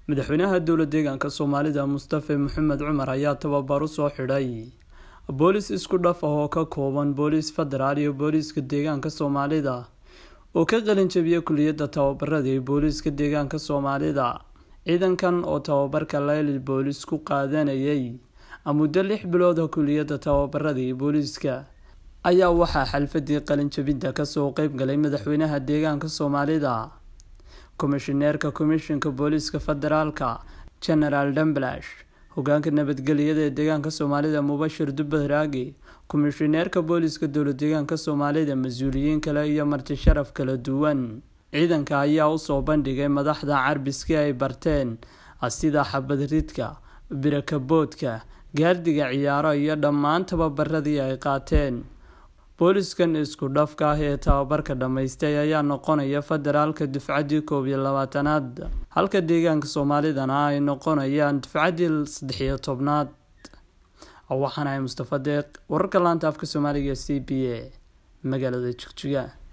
madaxweynaha dowla deegaanka soomaalida mustafe maxamed cumar ayaa tababar u soo xidhay boolis isku dhaf ah oo ka kooban booliis federaal iyo booliiska deegaanka soomaalida oo ka qalin jabiyay kuliyadda tababarada ee booliiska deegaanka soomaalida ciidankan oo tababarka layli boolis ku qaadanayay muddo lix bilooda kuliyadda tababarada ee booliiska ayaa waxaa xalfadii qalinjabinta kasoo qeybgalay madaxweynaha deegaanka soomaalida komishineerka komishinka booliiska federaalka genaraal damblash hogaanka nabadgelyada ee deegaanka soomaalida mubashir dubbaraagi komishineerka booliiska dowla deegaanka soomaalida mas-uuliyiin kale iyo marti sharaf kala duwan ciidanka ayaa usoo bandhigay madaxda carbiskii ay barteen sida xabad ridka birakaboodka gaardiga ciyaaro iyo dhammaan tababaradii ay qaateen booliskan isku dhafka ah ee tababarka dhammaystay ayaa noqonaya federaalka dufcaddii koob iyo labaatanaad halka deegaanka soomaalidana ay noqonayaan dufcaddii saddexiyo tobnaad waxaana ay mustafa deeq wararka laanta afka soomaaliga c b a magaalada jigjiga